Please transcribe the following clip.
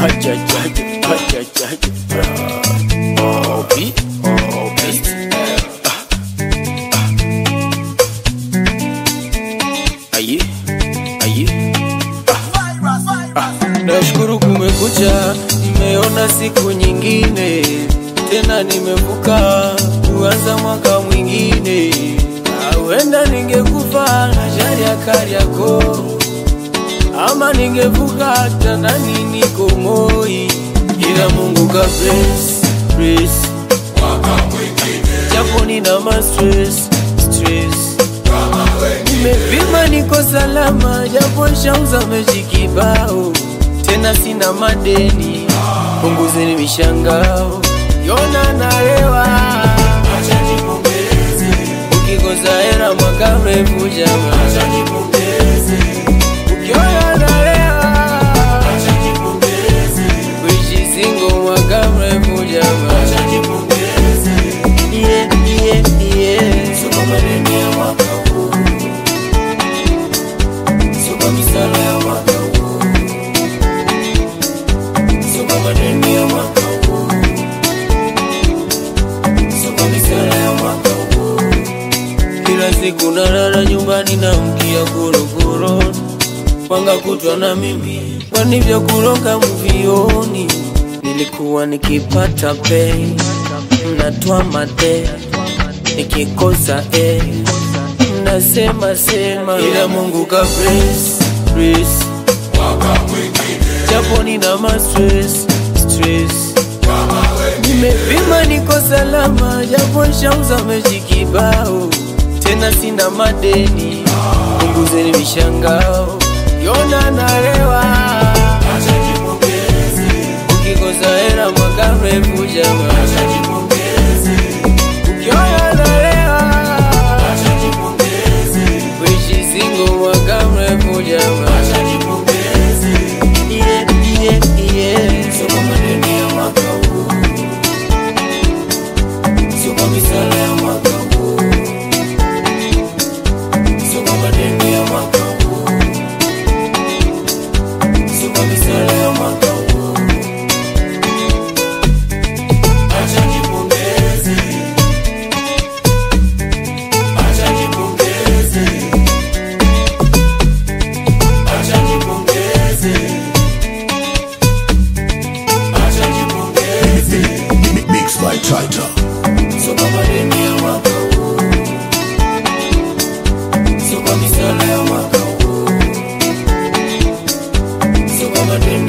Hajajaja, hajajaja. Obi, obi. Ah, ah. Aye, aye. Nashukuru kumekucha, nimeona siku nyingine tena, nimevuka kuanza mwaka mwingine. Huenda ningekufa ajali ya Kariakoo, ama ningevuka hata ndani niko Moi, ila Mungu ka bless, bless. Japo nina ma stress, stress Nimepima niko salama, japo shauza mechi kibao, tena sina madeni, punguzeni mishangao, yona nalewa, ukikosa hera mwaka mrefu jama, ukiona nalewa, kuishi singo mwaka mrefu jama, yeah, yeah, yeah. Kila siku nalala nyumbani na mkia korokoro Panga kutwa na mimi kwani vya kuroga mvioni Nilikuwa nikipata pay Mnatwa mate Nikikosa eh Mnasema sema Ila Mungu ka bless Bless Japo nina ma stress Stress Nimepima niko salama, japo shauza mechi kibao, tena sina madeni, punguzeni mishangao, yona nalewa, ukikosa hera mwaka mrefu jama, ukiona nalewa, kuishi singo mwaka mrefu jama, yeah, yeah, yeah. Mixed by Triter. Sio kwa misala ya mwaka huu, sio kwa madeni